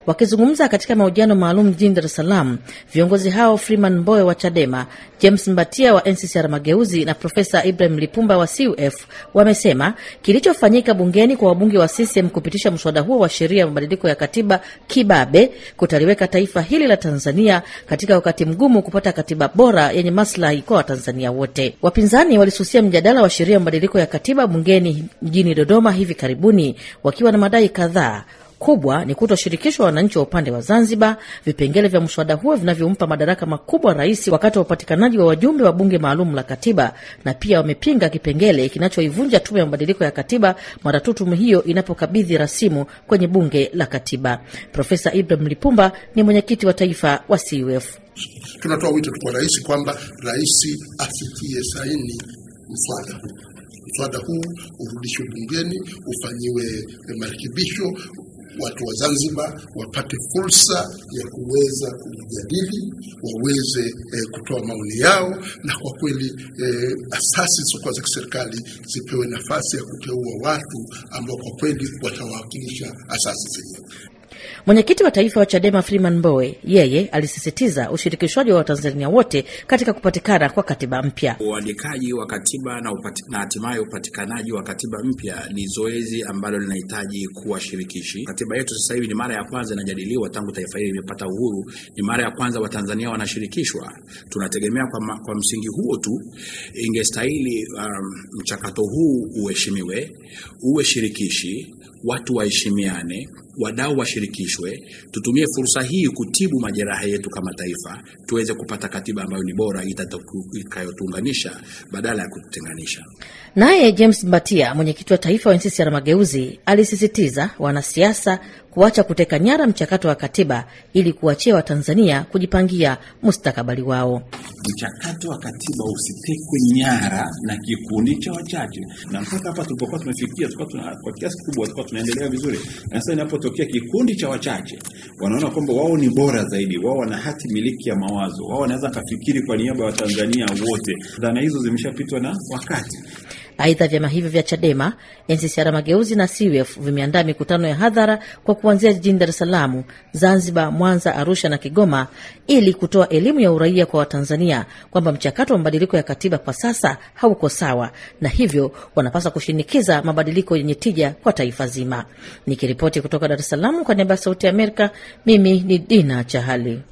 Wakizungumza katika mahojiano maalum jijini Dar es Salaam, viongozi hao Freeman Mbowe wa Chadema, James Mbatia wa NCCR Mageuzi na Profesa Ibrahim Lipumba wa CUF wamesema kilichofanyika bungeni kwa wabunge wa CCM kupitisha mswada huo wa sheria ya mabadiliko ya katiba kibabe kutaliweka taifa hili la Tanzania katika wakati mgumu kupata katiba bora yenye maslahi kwa Watanzania wote. Wapinzani walisusia mjadala wa sheria ya mabadiliko ya katiba bungeni mjini Dodoma hivi karibuni wakiwa na madai kadhaa kubwa ni kutoshirikishwa wananchi wa upande wa Zanzibar, vipengele vya mswada huo vinavyompa madaraka makubwa rais wakati wa upatikanaji wa wajumbe wa bunge maalum la katiba, na pia wamepinga kipengele kinachoivunja tume ya mabadiliko ya katiba mara tu tume hiyo inapokabidhi rasimu kwenye bunge la katiba. Profesa Ibrahim Lipumba ni mwenyekiti wa taifa wa CUF. Tunatoa wito kwa rais kwamba rais afikie saini mswada huu, mswada huu urudishwe bungeni, ufanyiwe marekebisho watu wa Zanzibar wapate fursa ya kuweza kujadili, waweze eh, kutoa maoni yao, na kwa kweli eh, asasi zisizokuwa za kiserikali zipewe nafasi ya kuteua watu ambao kwa kweli watawakilisha asasi zenyewe. Mwenyekiti wa taifa wa Chadema Freeman Mbowe yeye alisisitiza ushirikishwaji wa Watanzania wote katika kupatikana kwa katiba mpya. Uandikaji wa katiba na, upati, na hatimaye upatikanaji wa katiba mpya ni zoezi ambalo linahitaji kuwa shirikishi. Katiba yetu sasa hivi ni mara ya kwanza inajadiliwa tangu taifa hili limepata uhuru, ni mara ya kwanza Watanzania wanashirikishwa. Tunategemea kwa, ma, kwa msingi huo tu ingestahili um, mchakato huu uheshimiwe, uwe shirikishi, watu waheshimiane, wadau washirikishwe, tutumie fursa hii kutibu majeraha yetu kama taifa, tuweze kupata katiba ambayo ni bora itakayotuunganisha badala ya kututenganisha. Naye James Mbatia, mwenyekiti wa taifa wa NCCR Mageuzi, alisisitiza wanasiasa kuacha kuteka nyara mchakato wa katiba ili kuachia Watanzania kujipangia mustakabali wao. Mchakato wa katiba usitekwe nyara na kikundi cha wachache, na mpaka hapa tulipokuwa tumefikia, tulikuwa kwa kiasi kikubwa tulikuwa tunaendelea vizuri, na sasa inapotokea kikundi cha wachache wanaona kwamba wao ni bora zaidi, wao wana hati miliki ya mawazo, wao wanaweza kafikiri kwa niaba ya Watanzania wote, dhana hizo zimeshapitwa na wakati. Aidha, vyama hivyo vya Chadema, NCCR Mageuzi na CUF vimeandaa mikutano ya hadhara kwa kuanzia jijini Dar es Salaam, Zanzibar, Mwanza, Arusha na Kigoma ili kutoa elimu ya uraia kwa Watanzania kwamba mchakato wa mabadiliko ya katiba kwa sasa hauko sawa, na hivyo wanapaswa kushinikiza mabadiliko yenye tija kwa taifa zima. Nikiripoti kutoka Dar es Salaam kwa niaba ya Sauti ya Amerika, mimi ni Dina Chahali.